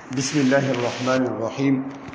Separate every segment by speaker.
Speaker 1: بسم الله الرحمن الرحيم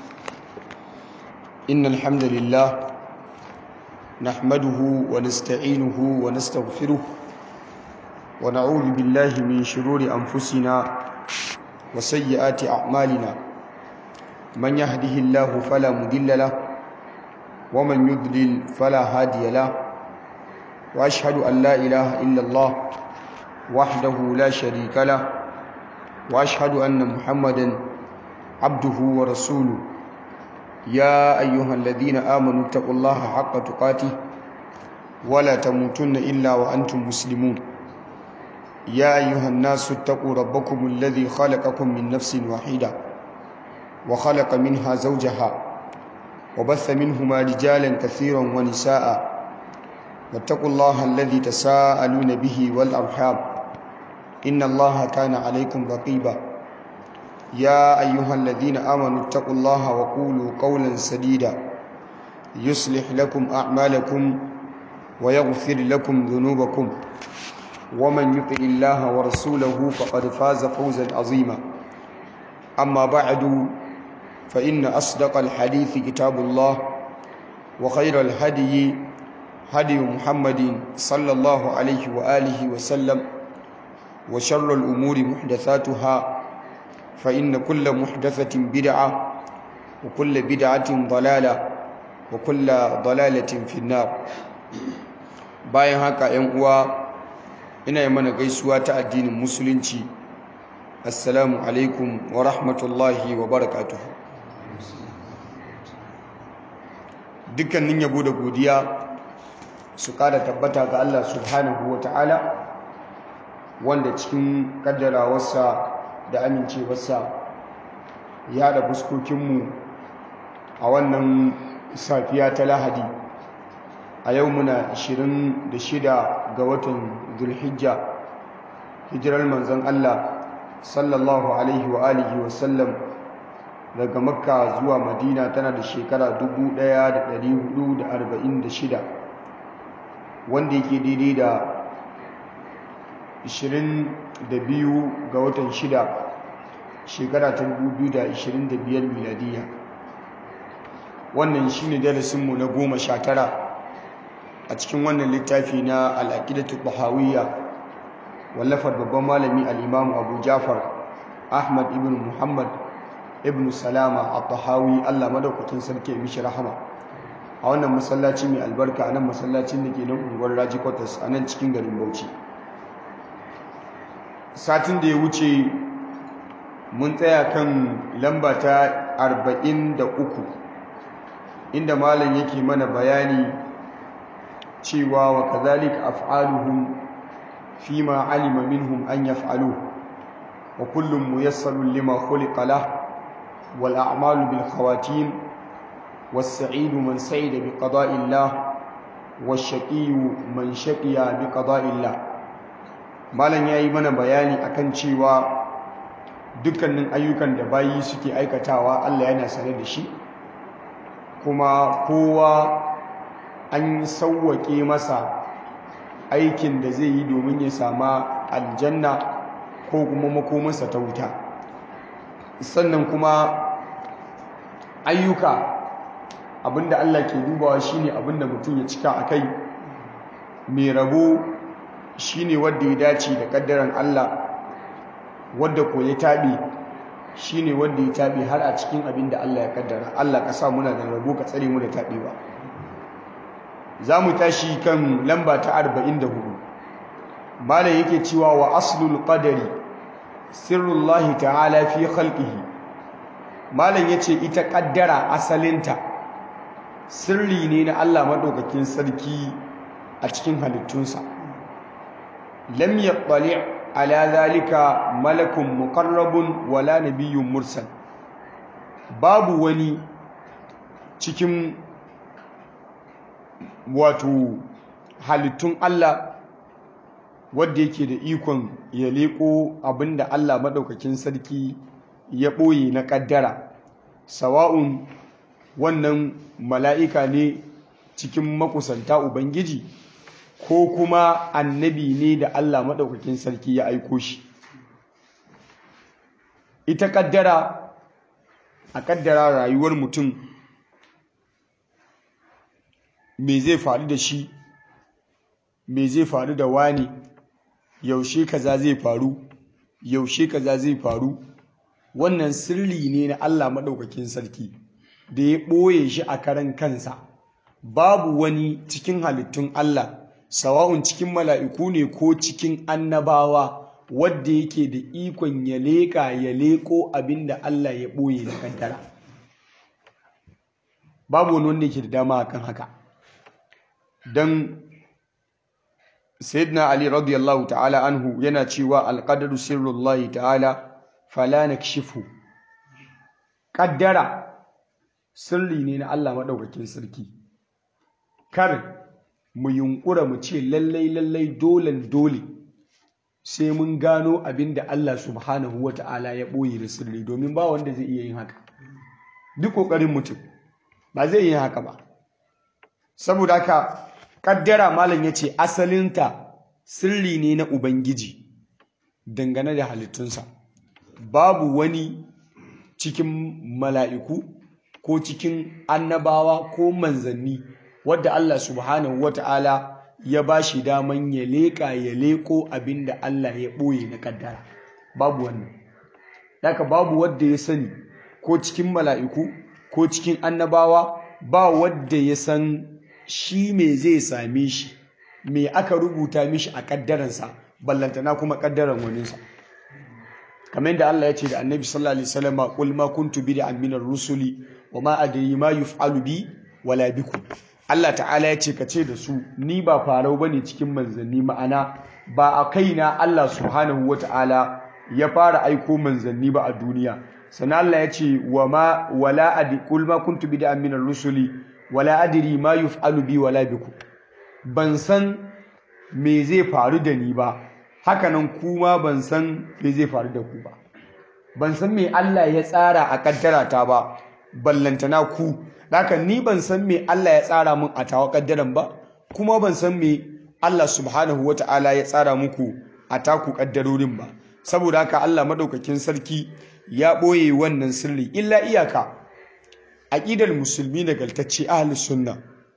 Speaker 1: إن الحمد لله نحمده ونستعينه ونستغفره ونعوذ بالله من شرور أنفسنا وسيئات أعمالنا من يهده الله فلا مضل له ومن يضلل فلا هادي له وأشهد أن لا إله إلا الله وحده لا شريك له واشهد ان محمدا عبده ورسوله يا ايها الذين امنوا اتقوا الله حق تقاته ولا تموتن الا وانتم مسلمون يا ايها الناس اتقوا ربكم الذي خلقكم من نفس واحده وخلق منها زوجها وبث منهما رجالا كثيرا ونساء واتقوا الله الذي تساءلون به والارحام إن الله كان عليكم رقيبا يا أيها الذين آمنوا اتقوا الله وقولوا قولا سديدا يصلح لكم أعمالكم ويغفر لكم ذنوبكم ومن يطع الله ورسوله فقد فاز فوزا عظيما أما بعد فإن أصدق الحديث كتاب الله وخير الهدي هدي محمد صلى الله عليه وآله وسلم وشر الأمور محدثاتها فإن كل محدثة بدعة وكل بدعة ضلالة وكل ضلالة في النار bayan haka ‘yan uwa ina yi mana gaisuwa ta addinin musulunci assalamu alaikum wa rahmatullahi wa barakatuhu dukkanin yabo da godiya su kada tabbata ga Allah subhanahu wa ta'ala wanda cikin kaddarawarsa da amincewarsa ya da fuskokinmu a wannan safiya ta lahadi a yau muna 26 ga watan zulhijja hijirar manzon Allah sallallahu alaihi wa alihi wa sallam daga makka zuwa madina tana da shekara 1446 wanda yake daidai da 22 ga watan 6 shekara ta 2025 miladiya wannan shine darasinmu na goma sha tara a cikin wannan littafi na al'aqidatu bahawiyya wallafar babban malami al-imam abu jafar ahmad ibn muhammad ibn salama al-tahawi allah madaukakin sarki mishi rahama a wannan masallaci mai albarka a nan masallacin da ke nan unguwar raji kwatas a nan cikin garin bauchi satin da ya wuce mun tsaya kan lamba ta 43 inda malam yake mana bayani cewa wa kazalika af'aluhum fima alima minhum an yaf'alu wa kullum muyassarun lima khuliqa lah wal a'malu bil khawatim was sa'idu man sa'ida bi qada'illah wash shaqiyyu man shaqiya bi qada'illah malam ya yi mana bayani akan cewa dukkanin ayyukan da bayi suke aikatawa Allah yana sane da shi kuma kowa an sauwake masa aikin da zai yi domin ya sama aljanna ko kuma makomansa ta wuta sannan kuma ayyuka abinda Allah ke dubawa shine abinda mutum ya cika akai mai rabo shine wanda ya dace da kaddaran Allah wanda ko ya tabi shine wanda ya tabi har a cikin abin da Allah ya kaddara Allah ka sa muna da rabo ka tsare mu da tabewa zamu tashi kan lamba ta 44 malam yake cewa wa aslul qadari sirrullahi ta'ala fi khalqihi malam yace ita kaddara asalinta sirri ne na Allah madaukakin sarki a cikin halittunsa lam yattali ala zalika malakun muqarrabun wala nabiyyun mursal babu wani cikin wato halittun Allah wanda yake da ikon ya leko abinda Allah madaukakin sarki ya boye na kaddara sawa'un wannan mala'ika ne cikin makusanta ubangiji ko kuma annabi ne da Allah maɗaukakin sarki ya aiko shi ita kaddara a kaddara rayuwar mutum me zai faru da shi me zai faru da wani yaushe kaza zai faru yaushe kaza zai faru wannan sirri ne na Allah maɗaukakin sarki da ya ɓoye shi a karan kansa babu wani cikin halittun Allah sawa'un cikin mala'iku ne ko cikin annabawa wadda yake da ikon ya leƙa ya leƙo abin da Allah ya ɓoye da kaddara babu wani wanda yake da dama akan haka don sayyidina ali radiyallahu ta'ala anhu yana cewa alqadaru sirrullahi ta'ala fala nakshifu kaddara sirri ne na Allah madaukakin sarki kar mu yunkura mu ce lallai lallai dolen dole sai mun gano abin da Allah subhanahu wa ta'ala ya ɓoye da sirri domin ba wanda zai iya yin haka duk ƙoƙarin mutum ba zai yi haka ba saboda haka kaddara malam ya ce asalinta sirri ne na ubangiji dangane da halittunsa babu wani cikin mala'iku ko cikin annabawa ko manzanni wadda Allah subhanahu wata'ala ya ba shi daman ya leƙa ya leƙo abin da Allah ya ɓoye na kaddara babu wannan daga babu wadda ya sani ko cikin mala'iku ko cikin annabawa ba wadda ya san shi me zai same shi me aka rubuta mishi a kaddaransa ballantana kuma kaddaran waninsa kamar da Allah ya ce da annabi sallallahu alaihi wasallam qul ma kuntu bid'an min ar-rusuli wa ma adri ma yuf'alu bi wala bikum Allah ta'ala ya ce ka ce da su ni ba farau bane cikin manzanni ma'ana ba a kaina Allah subhanahu wata'ala ya fara aiko manzanni ba a duniya sannan Allah ya ce wa ma wala adi qul ma kuntu bid'an min ar-rusuli wala adri ma yuf'alu bi wala bikum ban san me zai faru da ni ba hakanan kuma ban san me zai faru da ku ba ban san me Allah ya tsara a kaddara ta ba ballantana ku haka ni ban san me Allah ya tsara min a tawa kaddaran ba kuma ban san me Allah subhanahu wata'ala ya tsara muku a taku kaddarorin ba saboda haka Allah madaukakin sarki ya ɓoye wannan sirri illa iyaka aƙidar musulmi nagartacce ahlus sunna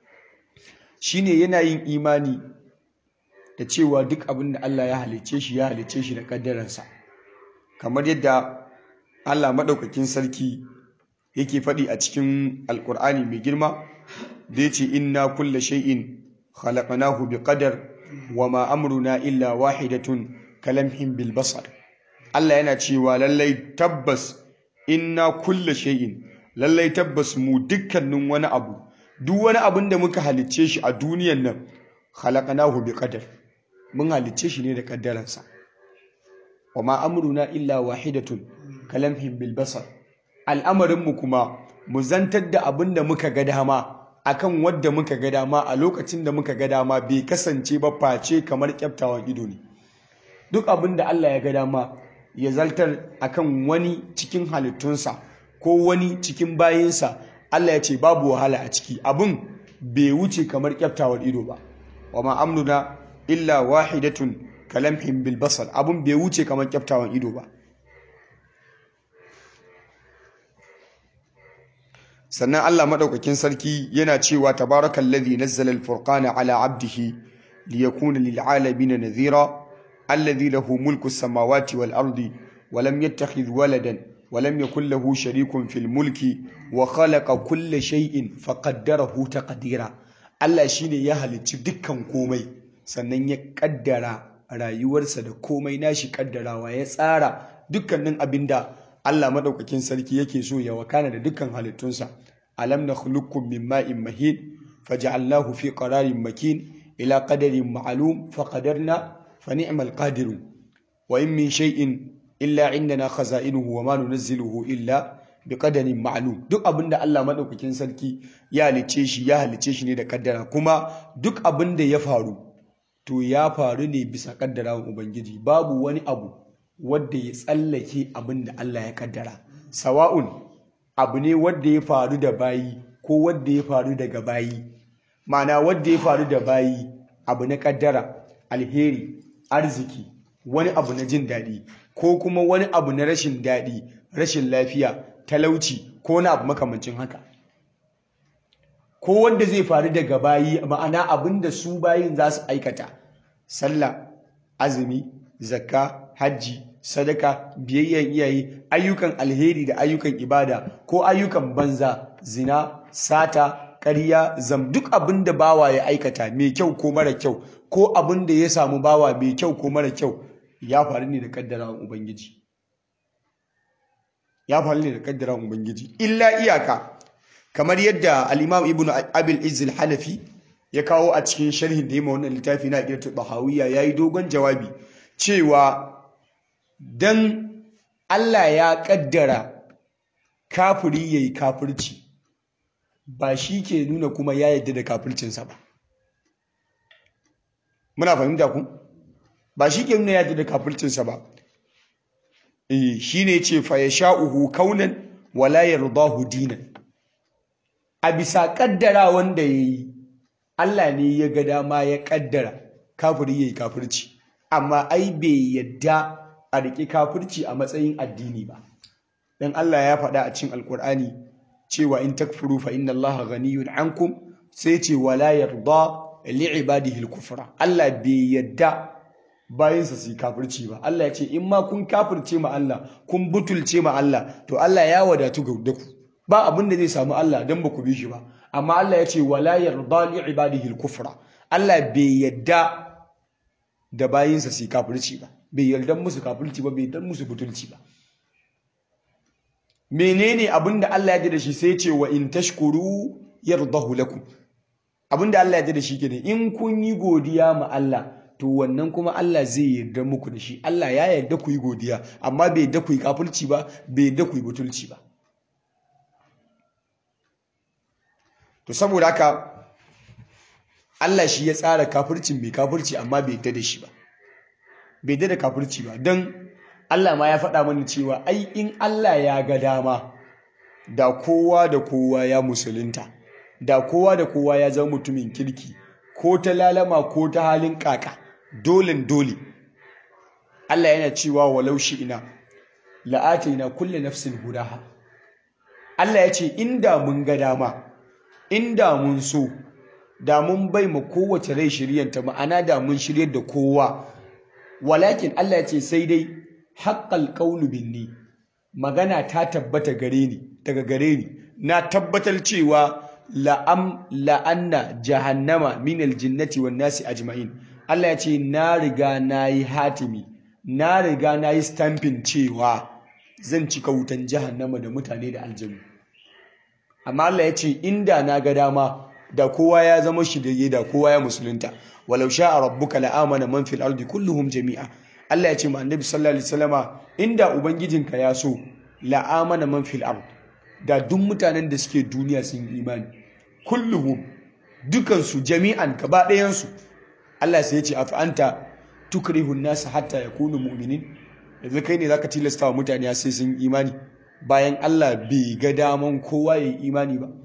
Speaker 1: shine yana yin imani da cewa duk abin da Allah ya halicce shi ya halicce shi da kaddaransa kamar yadda Allah maɗaukakin sarki yake faɗi a cikin alkur'ani mai girma da ya ce inna kulla shay'in khalaqnahu bi qadar wa ma amruna illa wahidatun kalamhin bil basar Allah yana cewa lallai tabbas inna kulla shay'in lallai tabbas mu dukkanin wani abu duk wani abin da muka halicce shi a duniyan nan khalaqnahu bi qadar mun halicce shi ne da kaddaransa wa ma amruna illa wahidatun kalamhin bil basar al'amarin mu kuma mu zantar da abin da muka ga dama akan wadda muka ga dama a lokacin da muka ga dama bai kasance ba face kamar kyaftawan ido ne duk abin da Allah ya ga dama ya zaltar akan wani cikin halittunsa ko wani cikin bayinsa Allah ya ce babu wahala a ciki abin bai wuce kamar kyaftawar ido ba wa ma amruna illa wahidatun kalamhin bil basar abin bai wuce kamar kyaftawan ido ba sannan Allah madaukakin sarki yana cewa tabarakallazi nazzala al-furqana ala 'abdihi liyakuna lil 'alamin nadhira alladhi lahu mulku as-samawati wal ardi wa lam yattakhidh waladan wa lam yakul lahu sharikun fil mulki wa khalaqa kulla shay'in faqaddarahu taqdira Allah shine ya halicci dukkan komai sannan ya kaddara rayuwarsa da komai nashi kaddarawa ya tsara dukkanin abinda Allah madaukakin sarki yake so ya wakana da dukkan halittunsa alam nakhluqukum min ma'in mahin faj'alnahu fi qararin makin ila qadarin ma'lum faqadarna fa ni'mal qadirun wa in min shay'in illa indana khaza'inuhu wa ma nunazziluhu illa biqadarin ma'lum duk abinda Allah madaukakin sarki ya halice shi ya halice shi ne da kaddara kuma duk abinda ya faru to ya faru ne bisa kaddarawan ubangiji babu wani abu wadda ya tsallake abin da Allah ya kaddara sawa'un abu ne wadda ya faru da bayi ko wadda ya faru daga bayi ma'ana wadda ya faru da bayi abu na kaddara alheri arziki wani abu na jin daɗi ko kuma wani abu na rashin daɗi rashin lafiya talauci ko wani abu makamancin haka ko wanda zai faru daga bayi ma'ana abin da su bayin za su aikata sallah azumi zakka hajji sadaka biyayyen iyaye ayyukan alheri da ayyukan ibada ko ayyukan banza zina sata ƙarya zam duk abin da bawa ya aikata mai kyau ko mara kyau ko abin da ya samu bawa mai kyau ko mara kyau ya faru ne da kaddarawan ubangiji ya faru ne da kaddarawan ubangiji illa iyaka kamar yadda al-imam ibnu abil izz al-hanafi ya kawo a cikin sharhin da ya wannan littafi na aqidatu bahawiyya yayi dogon jawabi cewa dan Allah ya kaddara kafiri yayi kafirci ba shi ke nuna kuma ya yadda da kafircinsa ba muna fahimta ku ba shi ke nuna ya yadda da kafircinsa ba eh shine ce fa yasha'uhu kaunan wala yardahu dinan a bisa kaddara wanda yayi Allah ne ya ga dama ya kaddara kafiri yayi kafirci amma ai bai yadda a riƙe kafirci a matsayin addini ba dan Allah ya faɗa a cikin alkur'ani cewa in takfuru fa inna allaha ghaniyun ankum sai ce wala yarda li'ibadihi al-kufra Allah bai yadda bayansa su kafirci ba Allah ya ce in ma kun kafirce ma Allah kun butulce ma Allah to Allah ya wadatu ga ku ba abin da zai samu Allah dan ba ku bi shi ba amma Allah ya ce wala yarda li'ibadihi al-kufra Allah bai yadda da bayinsa su kafirci ba bai yarda musu kafirci ba bai yarda musu butulci ba menene abinda Allah ya da shi sai ce wa in tashkuru yardahu lakum abinda Allah ya da shi kenan in kun yi godiya ma Allah to wannan kuma Allah zai yarda muku da shi Allah ya yarda ku yi godiya amma bai yarda ku yi kafirci ba bai yarda ku yi butulci ba to saboda haka Allah shi ya tsara kafircin mai kafirci amma bai yarda da shi ba bai yarda da kafirci ba don Allah ma ya faɗa mana cewa ai in Allah ya ga dama da kowa da kowa ya musulunta da kowa da kowa ya zama mutumin kirki ko ta lalama ko ta halin kaka dolen dole Allah yana cewa walau shi ina la'atina kulle nafsin hudaha Allah ya ce inda mun ga dama inda mun so da mun bai ma kowace rai shiryanta ma'ana da mun shiryar da kowa walakin Allah ya ce sai dai haƙƙal ƙaunu binni magana ta tabbata gare ni daga gare ni na tabbatar cewa la'am la'anna jahannama min aljinnati wan nasi ajma'in Allah ya ce na riga na yi hatimi na riga na yi stamping cewa zan cika wutan jahannama da mutane da aljanu amma Allah ya ce inda na ga dama da kowa ya zama shirye da kowa ya musulunta walau sha'a rabbuka la'amana man fil ardi kulluhum jami'a Allah ya ce ma annabi sallallahu alaihi wasallama inda ubangijinka ya so la'amana man fil ard da duk mutanen da suke duniya sun yi imani kulluhum dukan su jami'an gaba ɗayan su Allah sai ya ce afa anta tukrihu an-nas hatta yakunu mu'minin yanzu kai ne zaka tilasta wa mutane sai sun imani bayan Allah bai ga daman kowa ya yi imani ba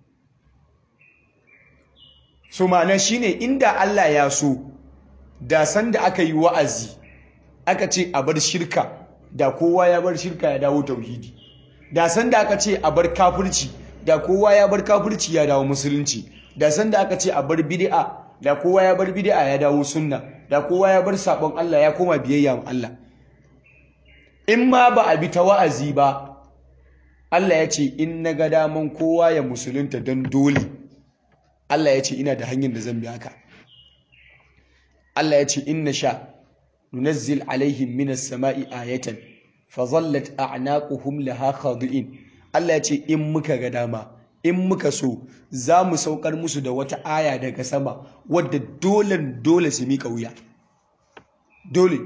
Speaker 1: so ma'ana shine inda Allah ya so da sanda aka yi wa'azi aka ce a bar shirka da kowa ya bar shirka ya dawo tauhidi da sanda aka ce a bar kafirci da kowa ya bar kafirci ya dawo musulunci da sanda aka ce a bar bid'a da kowa ya bar bid'a ya dawo sunna da kowa ya bar sabon Allah ya koma biyayya ma Allah in ma ba a bi ta wa'azi ba Allah ya ce in na ga daman kowa ya musulunta don dole Allah ya ce ina da hanyar da zan bi haka Allah ya ce inna sha nunazzil alaihim minas sama'i ayatan fa zallat a'naquhum laha khadi'in Allah ya ce in muka ga dama in muka so za mu saukar musu da wata aya daga sama wadda dole dole su miƙa wuya dole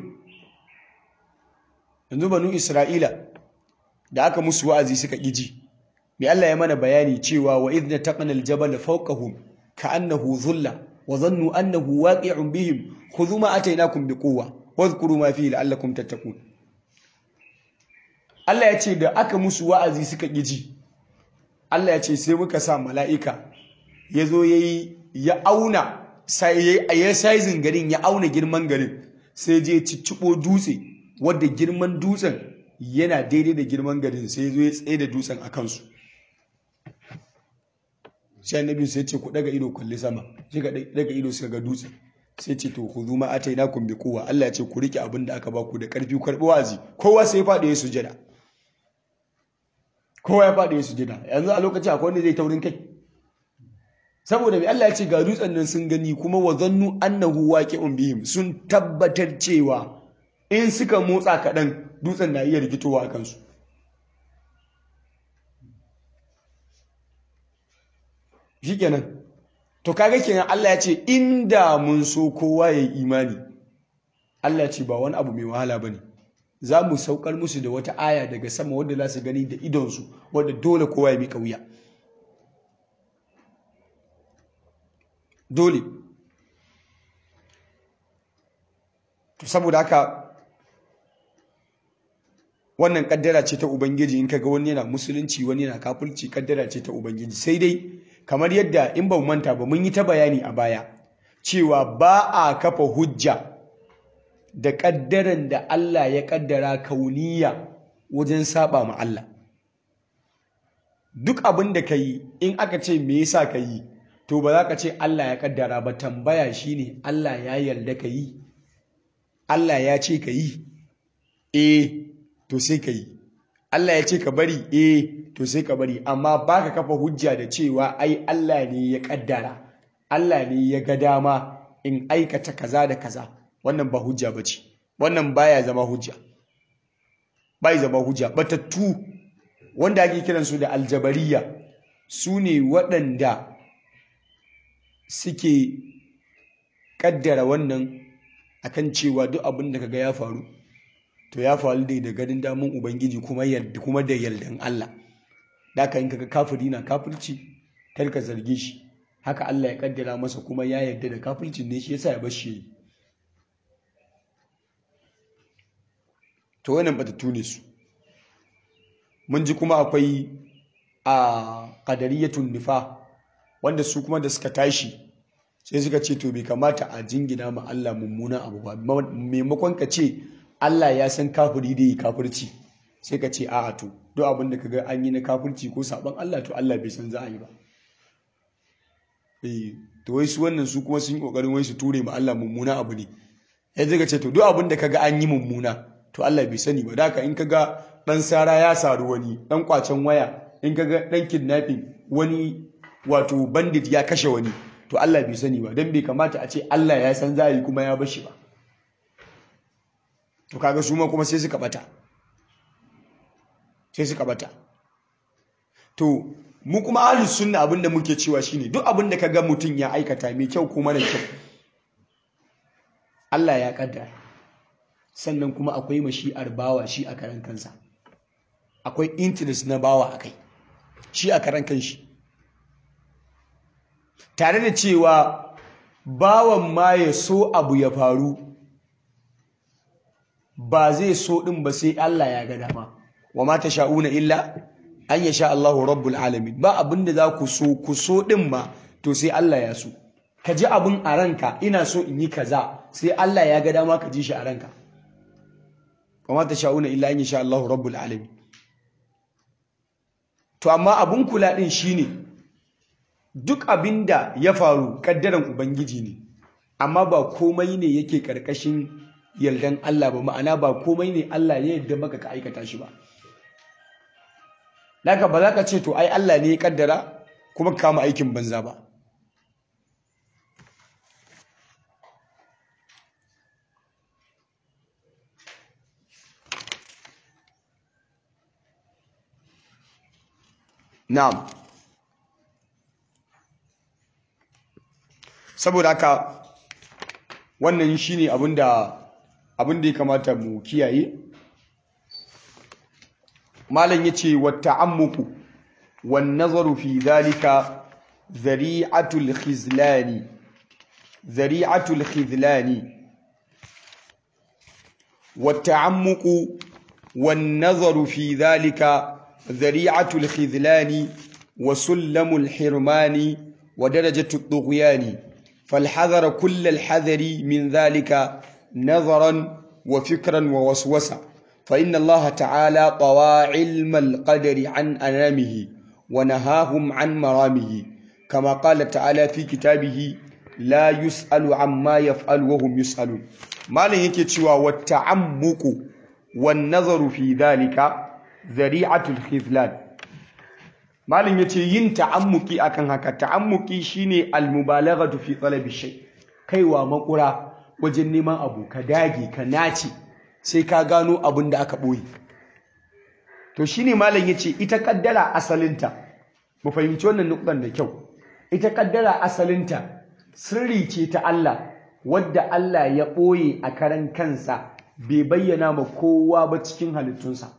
Speaker 1: yanzu banu Isra'ila da aka musu wa'azi suka ƙiji mai Allah ya mana bayani cewa wa idna taqana al-jabal fawqahum ka'annahu dhulla wa dhannu annahu waqi'un bihim khudhu ma atainakum biquwwa wadhkuru ma fihi la'allakum tattaqun Allah ya ce da aka musu wa'azi suka ƙiji Allah ya ce sai muka sa mala'ika yazo yayi ya auna sai ya sizing garin ya auna girman garin sai je cicciɓo dutse wadda girman dutsen yana daidai da girman garin sai zo ya tsaye da dutsen a kansu sai annabi sai ce ku daga ido kalli sama shi ga daga ido suka ga dutse sai ce to ku zuma atainakum bi quwwa Allah ya ce ku rike abin da aka baku da karfi ku karbi wazi kowa sai ya fadi ya sujada kowa ya fadi ya sujada yanzu a lokacin akwai wanda zai taurin kai saboda mai Allah ya ce ga dutsen nan sun gani kuma wa zannu annahu waqi'un bihim sun tabbatar cewa in suka motsa kaɗan dutsen na iya rigitowa a kansu shikenan to kaga kenan Allah ya ce inda mun so kowa ya yi imani Allah ya ce ba wani abu mai wahala bane za mu saukar musu da wata aya daga sama wadda za su gani da idonsu wadda dole kowa ya miƙa wuya dole to saboda haka wannan kaddara ce ta ubangiji in kaga wani yana musulunci wani yana kafirci kaddara ce ta ubangiji sai dai kamar yadda in ba manta ba mun yi ta bayani a baya cewa ba a kafa hujja da kaddaran da Allah ya kaddara kauniya wajen saba ma Allah duk abin da ka yi in aka ce me yasa ka yi to ba za ka ce Allah ya kaddara ba tambaya shine Allah ya yarda ka yi Allah ya ce ka yi eh to sai ka yi Allah ya ce ka bari eh to sai ka bari amma baka kafa hujja da cewa ai Allah ne ya kaddara Allah ne ya ga dama in aikata kaza da kaza wannan ba hujja bace wannan baya zama hujja bai zama hujja batattu wanda ake kiransu da aljabariya su ne waɗanda suke kaddara wannan akan cewa duk abin da kaga ya faru to ya faru dai da ganin damun ubangiji kuma yadda kuma da yardan Allah da ka in kaga kafiri na kafirci kar ka zarge shi haka Allah ya kaddara masa kuma ya yarda da kafircin ne shi yasa ya bar shi to wannan batattu ne su mun ji kuma akwai a qadariyatun nifa wanda su kuma da suka tashi sai suka ce to bai kamata a jingina ma Allah mummuna abu ba maimakon ka ce Allah ya san kafiri da yi kafirci sai ka ce a'a to duk abin da kaga an yi na kafirci ko saban Allah to Allah bai san za a yi ba eh to wai su wannan su kuma sun yi kokarin wai su ture ma Allah mummuna abu ne sai suka ce to duk abin da kaga an yi mummuna to Allah bai sani ba daka in kaga dan sara ya saru wani dan kwacen waya in kaga dan kidnapping wani wato bandit ya kashe wani to Allah bai sani ba dan bai kamata a ce Allah ya san za a yi kuma ya bashi ba to kaga su ma kuma sai suka bata sai suka bata to mu kuma ahlus sunna abinda muke cewa shine duk abinda kaga mutum ya aikata mai kyau ko mara kyau Allah ya kaddara sannan kuma akwai mashi'ar bawa shi a karan kansa akwai interest na bawa akai shi a karan kanshi tare da cewa bawan ma ya so abu ya faru ba zai so ɗin ba sai Allah ya ga dama wa ma sha'una illa an yasha Allahu rabbul alamin ba abin da za ku so ku so ɗin ma to sai Allah ya so ka ji abin a ranka ina so in yi kaza sai Allah ya ga dama ka ji shi a ranka wa ma sha'una illa an yasha Allahu rabbul alamin to amma abin kula ɗin shine duk abin da ya faru kaddaran ubangiji ne amma ba komai ne yake karkashin yardan Allah ba ma'ana ba komai ne Allah ya yarda maka ka aikata shi ba Laka ba za ka ce to ai Allah ne ya kaddara kuma ka kama aikin banza ba Na'am saboda haka wannan shine abinda abinda ya kamata mu kiyaye malam yace wa ta'ammuku wan nazaru fi dhalika zari'atul khizlani zari'atul khizlani wa ta'ammuku wan nazaru fi dhalika zari'atul khizlani wa sullamul hirmani wa darajatul tughyani فالحذر كل الحذر من ذلك nazaran wa fikran wa waswasa fa inna Allah ta'ala tawa ilmal qadari an anamihi wa nahahum an maramihi kama qala ta'ala fi kitabihi la yus'alu amma yaf'alu wa hum yus'alun malin yake cewa wa ta'ammuqu wan nazaru fi dhalika zari'atul khizlan malin yace yin ta'ammuki akan haka ta'ammuki shine al-mubalaghatu fi talabi shay kaiwa makura wajen neman abu ka dage ka nace sai ka gano abin da aka boye to shine malin yace ita kaddara asalinta mu fahimci wannan nukan da kyau ita kaddara asalinta sirri ce ta Allah wadda Allah ya ɓoye a karan kansa bai bayyana ma kowa ba cikin halittunsa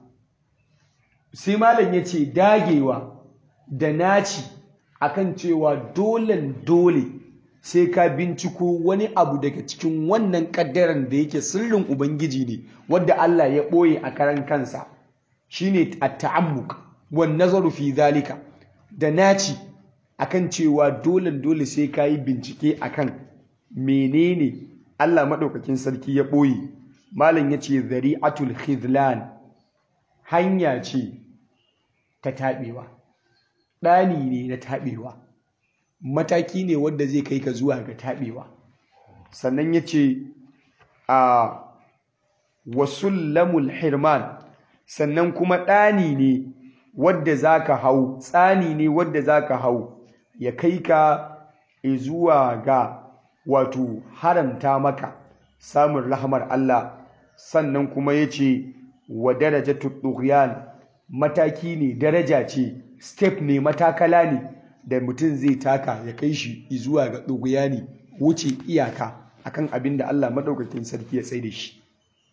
Speaker 1: sai malam ya ce dagewa da naci akan cewa dolen dole sai ka binciko wani abu daga cikin wannan kaddaran da yake sirrin ubangiji ne wadda Allah ya ɓoye a karan kansa shine at-ta'ammuk wan nazaru fi zalika da naci akan cewa dolen dole sai ka yi bincike akan menene Allah maɗaukakin sarki ya ɓoye malam ya ce zari'atul khizlan hanya ce ta taɓewa ɗani ne na taɓewa mataki ne wanda zai kai ka zuwa ga taɓewa sannan ya ce a wasullamul hirman sannan kuma ɗani ne wadda za ka hau tsani ne wadda za ka hau ya kai ka zuwa ga wato haramta maka samun rahamar Allah sannan kuma ya ce wa daraja tuɗuɗɗuyan mataki ne daraja ce step ne matakala ne da mutum zai taka ya kai shi zuwa ga ɗuguyani wuce iyaka akan abin da Allah maɗaukakin sarki ya tsaye da shi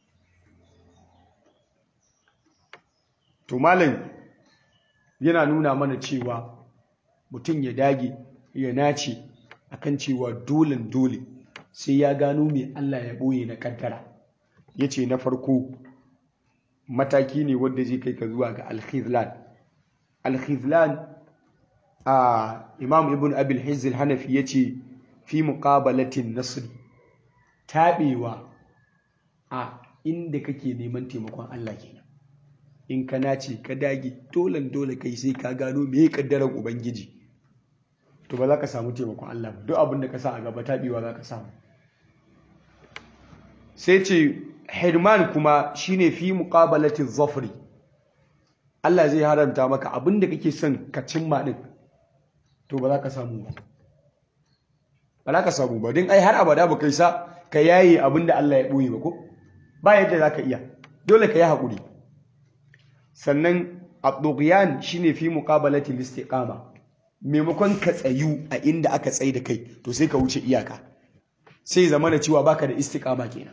Speaker 1: to malam yana nuna mana cewa mutum ya dage ya nace akan cewa dolen dole sai ya gano mai Allah ya ɓoye na ƙaddara ya ce na farko mataki ne wadda zai kai ka zuwa ga alkhizlan alkhizlan a imam ibn abil hizil hanafi ya ce fi muƙabalatin nasri taɓewa a inda kake neman taimakon Allah kenan in ka nace ka dage dolen dole kai sai ka gano me kaddaran ubangiji to ba za ka samu taimakon Allah ba duk abin da ka sa a gaba taɓewa za ka samu sai ce hirman kuma shine fi muqabalatin zafri Allah zai haramta maka abin da kake son ka cimma din to ba za ka samu ba ba za ka samu ba din ai har abada ba kai sa ka yaye abin da Allah ya boye ba ko ba yadda za ka iya dole ka yi haƙuri sannan at-tughyan shine fi muqabalati al-istiqama maimakon ka tsayu a inda aka tsaye da kai to sai ka wuce iyaka sai zama da cewa baka da istiqama kenan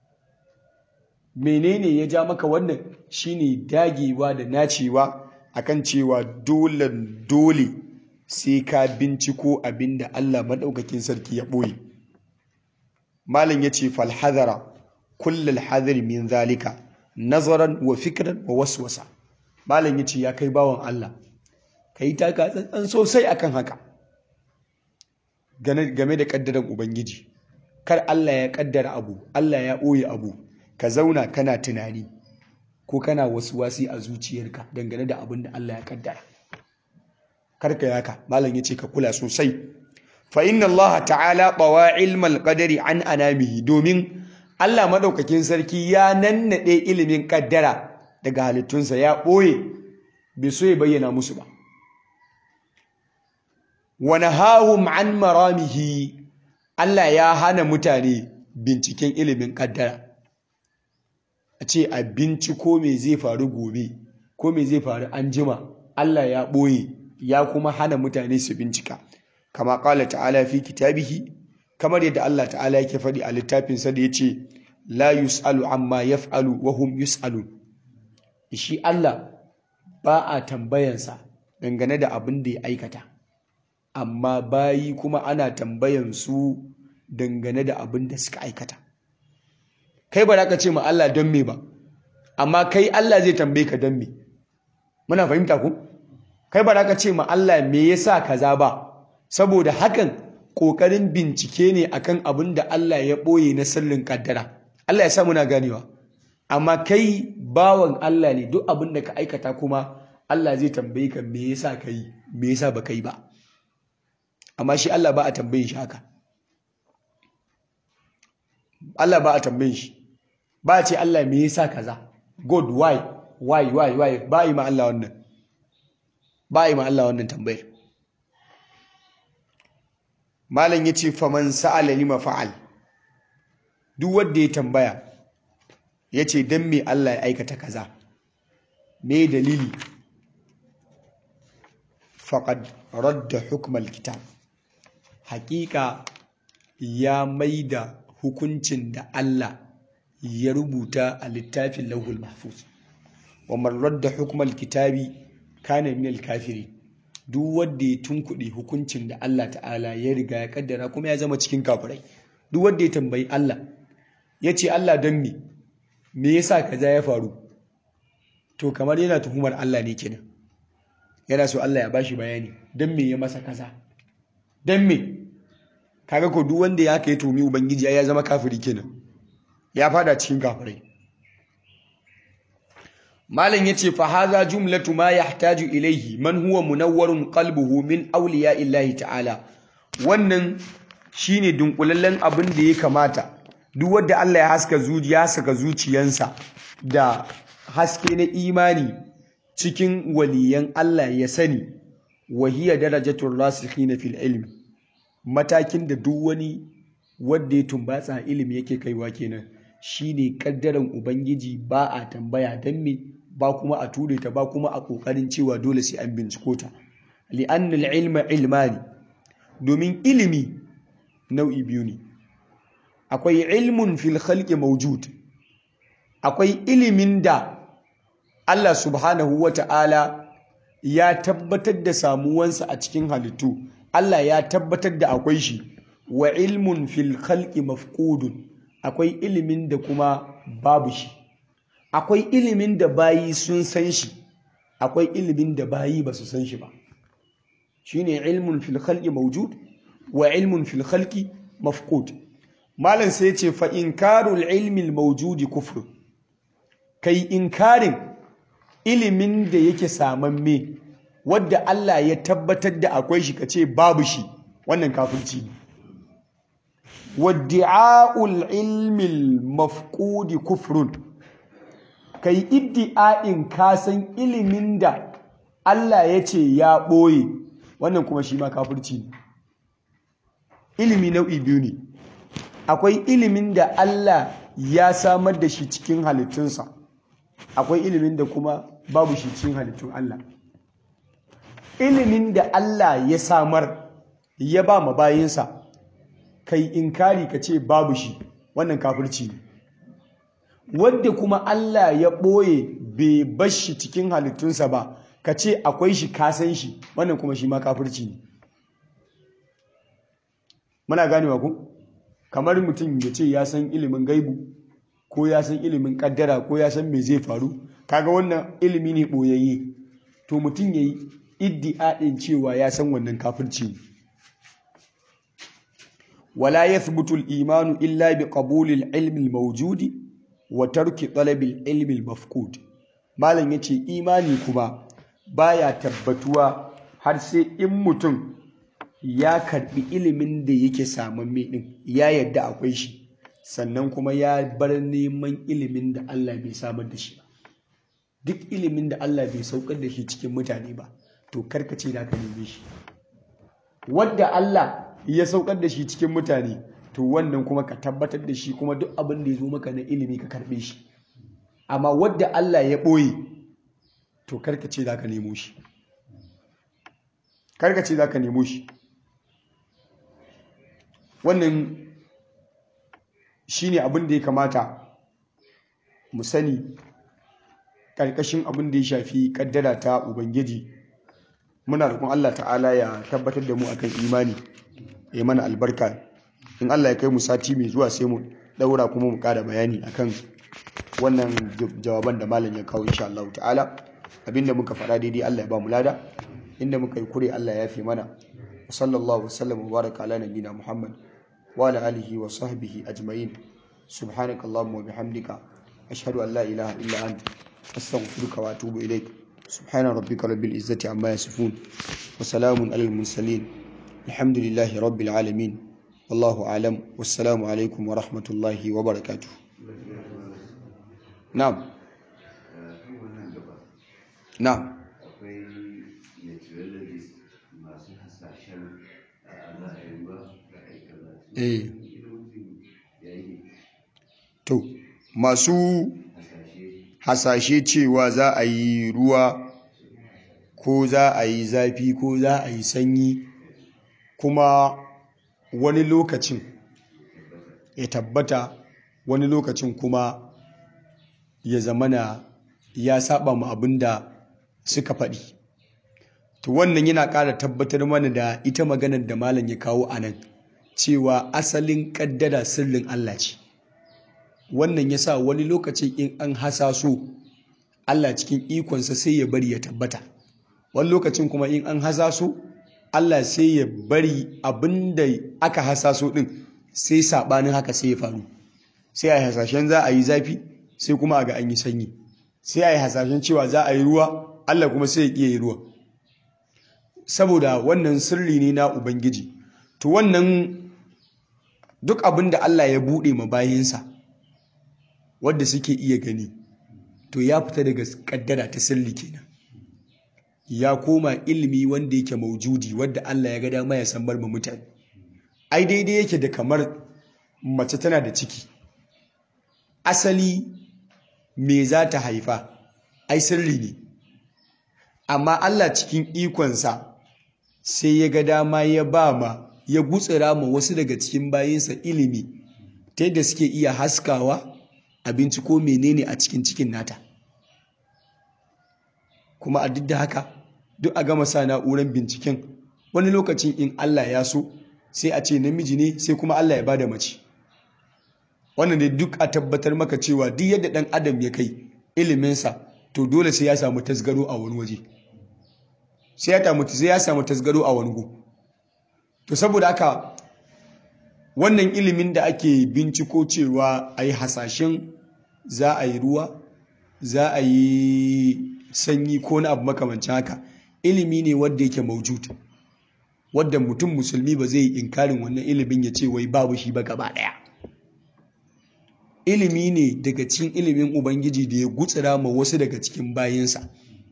Speaker 1: menene ya ja maka wannan shine dagewa da nacewa akan cewa dole dole sai ka binciko abinda Allah madaukakin sarki ya boye malam yace fal hadara kullal hadari min zalika nazaran wa fikran wa waswasa malam yace ya kai bawon Allah kai taka tsantsan sosai akan haka game da kaddaran ubangiji kar Allah ya kaddara abu Allah ya ɓoye abu ka zauna kana tunani ko kana wasu wasi a zuciyarka dangane da abin da Allah ya kaddara kar ka yaka malam yace ka kula sosai fa inna Allah ta'ala bawa ilmal qadari an anamihi domin Allah madaukakin sarki ya nannade ilimin kaddara daga halittunsa ya ɓoye bai so ya bayyana musu ba wa nahahum an maramihi Allah ya hana mutane binciken ilimin kaddara a ce a binciko me zai faru gobe ko me zai faru an jima Allah ya ɓoye ya kuma hana mutane su bincika kama ƙala ta'ala fi kitabihi kamar yadda Allah ta'ala yake faɗi a littafinsa da ya ce la yus'alu amma yaf'alu wa hum yus'alun shi Allah ba a tambayansa dangane da abin da ya aikata amma bayi kuma ana tambayan su dangane da abin da suka aikata kai ba za ka ce ma Allah don me ba amma kai Allah zai tambaye ka don me muna fahimta ku kai ba za ka ce ma Allah me yasa kaza ba saboda hakan kokarin bincike ne akan abin da Allah ya boye na sirrin kaddara Allah ya sa muna ganewa amma kai bawan Allah ne duk abin da ka aikata kuma Allah zai tambaye ka me yasa ka yi me yasa ba ka yi ba amma shi Allah ba a tambayin shi haka Allah ba a tambayin shi ba a ce Allah me yasa kaza god why why why why ba a yi ma Allah wannan ba a yi ma Allah wannan tambayar malam yace faman sa'ala lima fa'al duk wanda ya tambaya yace dan me Allah ya aikata kaza me dalili faqad radda hukmal kitab haƙiƙa ya maida hukuncin da Allah ya rubuta a littafin lauhul mahfuz wa man radda hukmal kitabi kana minal kafirin duk wanda ya tunkuɗe hukuncin da Allah ta'ala ya riga ya kaddara kuma ya zama cikin kafirai duk wanda ya tambayi Allah ya ce Allah don me me yasa kaza ya faru to kamar yana tuhumar Allah ne kenan yana so Allah ya bashi bayani don me ya masa kaza don me kaga ko duk wanda ya kai tumi ubangiji ya zama kafiri kenan ya fada cikin kafirai malam yace fa hadha jumlatu ma yahtaju ilayhi man huwa munawwarun qalbuhu min awliya illahi ta'ala wannan shine dunkulallen abin da ya kamata duk wanda Allah ya haska zuciya saka zuciyansa da haske na imani cikin waliyan Allah ya sani wahiya darajatul rasikhina fil ilmi matakin da duk wani wanda ya tumbatsa ilimi yake kaiwa kenan shine kaddaran ubangiji ba a tambaya dan me ba kuma a ture ta ba kuma a kokarin cewa dole sai an binciko ta li'anna al-ilma ilmani domin ilimi nau'i biyu ne akwai ilmun fil khalqi mawjud akwai ilimin da Allah subhanahu wata'ala ya tabbatar da samuwansa a cikin halittu Allah ya tabbatar da akwai shi wa ilmun fil khalqi mafqudun akwai ilimin da kuma babu shi akwai ilimin da bayi sun san shi akwai ilimin da bayi ba su san shi ba shine ilmun fil khalqi mawjud wa ilmun fil khalqi mafqud malam sai ce fa inkarul ilmi al mawjudi kufr kai inkarin ilimin da yake samamme wadda Allah ya tabbatar da akwai shi kace babu shi wannan kafirci ne waddi'a'ul ilmi al mafqudi kufrun kai iddi'a'in kasan ilimin da Allah ya ce ya ɓoye wannan kuma shi ma kafirci ne ilimi nau'i biyu ne akwai ilimin da Allah ya samar da shi cikin halittunsa akwai ilimin da kuma babu shi cikin halittun Allah ilimin da Allah ya samar ya ba ma bayinsa kai inkari ka ce babu shi wannan kafirci ne wadda kuma Allah ya ɓoye bai bashi cikin halittunsa ba ka ce akwai shi kasan shi wannan kuma shi ma kafirci ne muna ganewa ku kamar mutum ya ce ya san ilimin gaibu ko ya san ilimin kaddara ko ya san me zai faru kaga wannan ilimi ne ɓoyayye to mutum ya yi iddi'a'in cewa ya san wannan kafirci ne wala yathbutu al-imanu illa bi qabuli al-ilmi al-mawjudi wa tarki talabil ilmi al-mafqud malam yace imani kuma baya tabbatuwa har sai in mutum ya karbi ilimin da yake samamme din ya yadda akwai shi sannan kuma ya bar neman ilimin da Allah bai samar da shi ba duk ilimin da Allah bai saukar da shi cikin mutane ba to karkace da ka neme shi wanda Allah ya saukar da shi cikin mutane to wannan kuma ka tabbatar da shi kuma duk abin da ya zo maka na ilimi ka karbe shi amma wadda Allah ya ɓoye to karkace za ka nemo shi karkace za ka nemo shi wannan shi ne abin da ya kamata mu sani ƙarƙashin abin da ya shafi ƙaddara ta ubangiji muna roƙon Allah ta'ala ya tabbatar da mu akan imani ya mana albarka in Allah ya kai mu sati mai zuwa sai mu daura kuma mu ƙara bayani akan wannan jawaban da malam ya kawo insha Allah ta'ala abinda muka faɗa daidai Allah ya ba mu lada inda muka yi kure Allah ya fi mana sallallahu wasallam wa baraka ala nabiyina Muhammad wa ala alihi wa sahbihi ajma'in subhanakallahumma wa bihamdika ashhadu an la ilaha illa anta astaghfiruka wa atubu ilaik subhana rabbika rabbil izzati amma yasifun wa salamun alal mursalin alhamdulillahi rabbil alamin wallahu alam wassalamu alaikum wa rahmatullahi wa barakatuh na'am na'am
Speaker 2: akwai naturalist masu hasashen a za a yi ruwa da aikata
Speaker 1: eh
Speaker 2: ilimin ya yi
Speaker 1: to masu
Speaker 2: hasashe
Speaker 1: hasashe cewa za a yi ruwa ko za a yi zafi ko za a yi sanyi kuma wani lokacin ya tabbata wani lokacin kuma ya zamana ya saba mu abin da suka faɗi to wannan yana ƙara tabbatar mana da ita maganar da malam ya kawo a nan cewa asalin ƙaddara sirrin Allah ce wannan ya sa wani lokacin in an hasaso Allah cikin ikonsa sai ya bari ya tabbata wani lokacin kuma in an hasaso Allah sai ya bari abin da aka hasaso ɗin sai saɓanin haka sai ya faru sai a yi hasashen za a yi zafi sai kuma a ga an yi sanyi sai a yi hasashen cewa za a yi ruwa Allah kuma sai ya ƙi yi ruwa saboda wannan sirri ne na Ubangiji to wannan duk abin da Allah ya buɗe ma bayinsa wadda suke iya gani to ya fita daga kaddara ta sirri kenan ya koma ilimi wanda yake maujudi wadda Allah ya ga dama ya san barma mutane ai daidai yake da kamar mace tana da ciki asali me za ta haifa ai sirri ne amma Allah cikin ikonsa sai ya ga dama ya ba ma ya gutsira ma wasu daga cikin bayinsa ilimi ta yadda suke iya haskawa abinci ko menene a cikin cikin nata kuma a duk da haka duk a gama sa na'urar binciken wani lokacin in Allah ya so sai a ce namiji ne sai kuma Allah ya bada mace wannan ne duk a tabbatar maka cewa duk yadda ɗan adam ya kai iliminsa to dole sai ya samu tasgaro a wani waje sai ya samu sai ya samu tasgaro a wani gu to saboda haka wannan ilimin da ake binciko cewa a yi hasashen za a yi ruwa za a yi sanyi ko na abu makamancin haka ilimi ne wadda yake maujud wadda mutum musulmi ba zai yi inkarin wannan ilimin ya ce wai babu shi ba gaba ɗaya ilimi ne daga cikin ilimin ubangiji da ya gutsira ma wasu daga cikin bayansa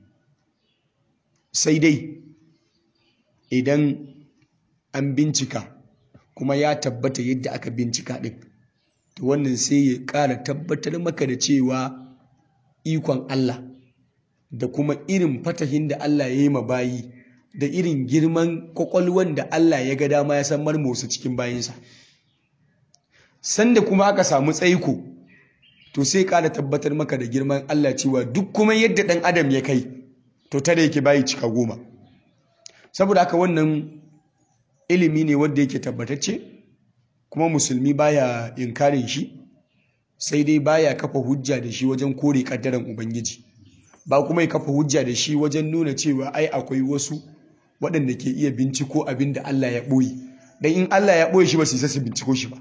Speaker 1: sai dai idan an bincika kuma ya tabbata yadda aka bincika ɗin to wannan sai ya ƙara tabbatar maka da cewa ikon Allah da kuma irin fatahin da Allah ya yi ma bayi da irin girman kwakwalwan da Allah ya ga dama ya san marmosu cikin bayinsa sanda kuma aka samu tsaiko to sai ƙara tabbatar maka da girman Allah cewa duk kuma yadda ɗan adam ya kai to tare yake bayi cika goma saboda haka wannan ilimi ne wanda yake tabbatacce kuma musulmi baya inkarin shi sai dai baya kafa hujja da shi wajen kore kaddaran ubangiji ba kuma ya kafa hujja da shi wajen nuna cewa ai akwai wasu waɗanda ke iya binciko abin da Allah ya ɓoye dan in Allah ya ɓoye shi ba su isa su binciko shi ba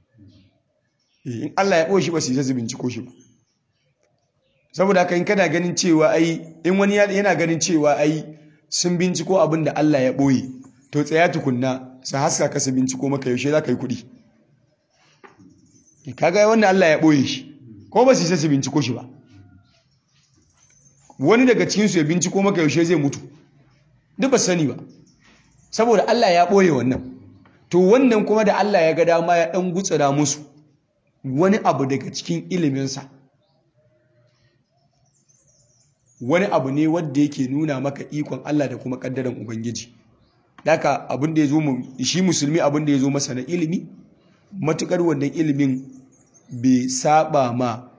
Speaker 1: in Allah ya ɓoye shi ba su isa su binciko shi ba saboda haka in kana ganin cewa ai in wani yana ganin cewa ai sun binciko abin da Allah ya ɓoye to tsaya tukunna su haska ka su binciko maka yaushe za ka yi kuɗi kaga wanda Allah ya ɓoye shi ko ba su isa su binciko shi ba wani daga cikinsu ya binciko maka yaushe zai mutu duk ba sani ba saboda Allah ya ɓoye wannan to wannan kuma da Allah ya ga dama ya ɗan gutsura musu wani abu daga cikin iliminsa wani abu ne wanda yake nuna maka ikon Allah da kuma kaddaran Ubangiji Daka abin da ya zo shi musulmi abin da ya zo masa na ilimi matukar wannan ilimin bai saba ma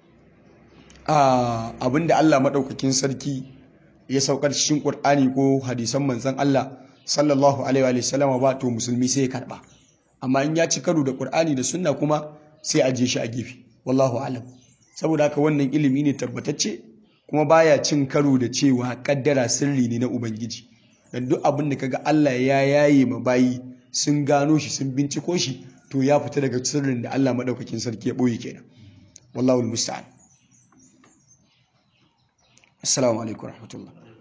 Speaker 1: abin da Allah maɗaukakin sarki ya saukar cikin Ƙur'ani ko hadisan manzan Allah sallallahu alaihi wa sallam ba to musulmi sai ya karba amma in ya ci karo da Ƙur'ani da sunna kuma sai a je shi a gefe wallahu alam saboda haka wannan ilimi ne tabbatacce kuma baya cin karo da cewa kaddara sirri ne na ubangiji dan duk abin da kaga Allah ya yaye ma bayi sun gano shi sun binciko shi to ya fita daga sirrin da Allah madaukakin sarki ya boye kenan wallahu musta'an assalamu alaikum warahmatullahi